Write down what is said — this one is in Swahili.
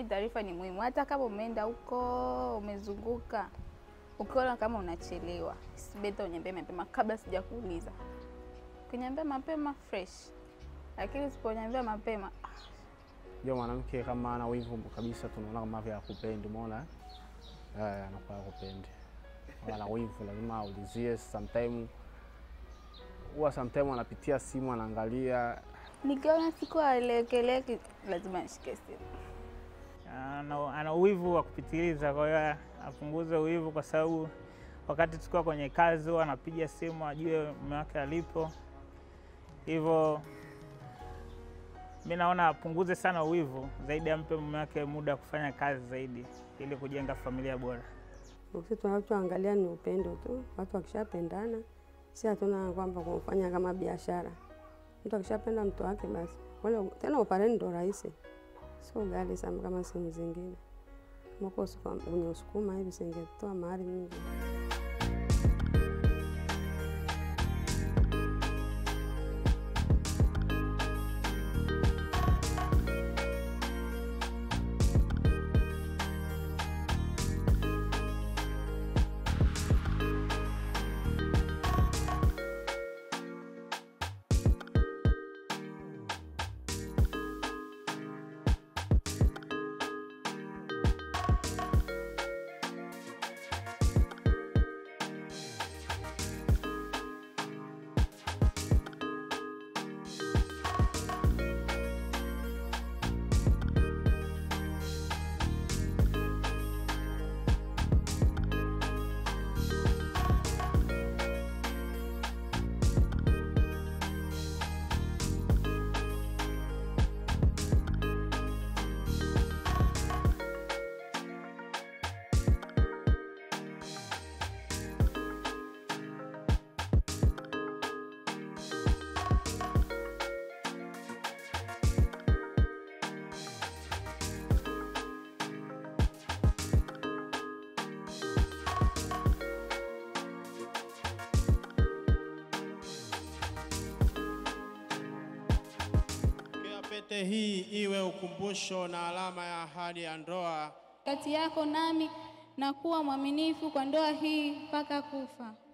taarifa ni muhimu, hata kama umeenda huko umezunguka, ukiona kama unachelewa, sibeta uniambie mapema kabla sijakuuliza. Ukiniambia mapema fresh, lakini usiponiambia mapema Jua mwanamke kama ana wivu kabisa, tunaona kama vile akupendi, umeona eh, anakuwa akupendi, ana wivu, lazima aulizie. Sometime huwa sometime anapitia simu anaangalia, nikiona siku aelekeleki, lazima nishike simu. ana, ana uwivu wa kupitiliza. Kwa hiyo apunguze uwivu, kwa sababu wakati tukiwa kwenye kazi huwa anapiga simu ajue mume wake alipo. Hivyo mi naona apunguze sana uwivu zaidi, ampe mume wake muda wa kufanya kazi zaidi, ili kujenga familia bora. Sisi tunachoangalia ni upendo tu. Watu wakishapendana, si hatuna kwamba kumfanya kama biashara. Mtu akishapenda mtu wake basi, wala tena opareni ndo rahisi, sio ghali sana kama sehemu zingine. Kama uko usuku- kwenye usukuma hivi singetoa mahari mingi. Pokea pete hii iwe ukumbusho na alama ya ahadi ya ndoa kati yako nami na kuwa mwaminifu kwa ndoa hii mpaka kufa.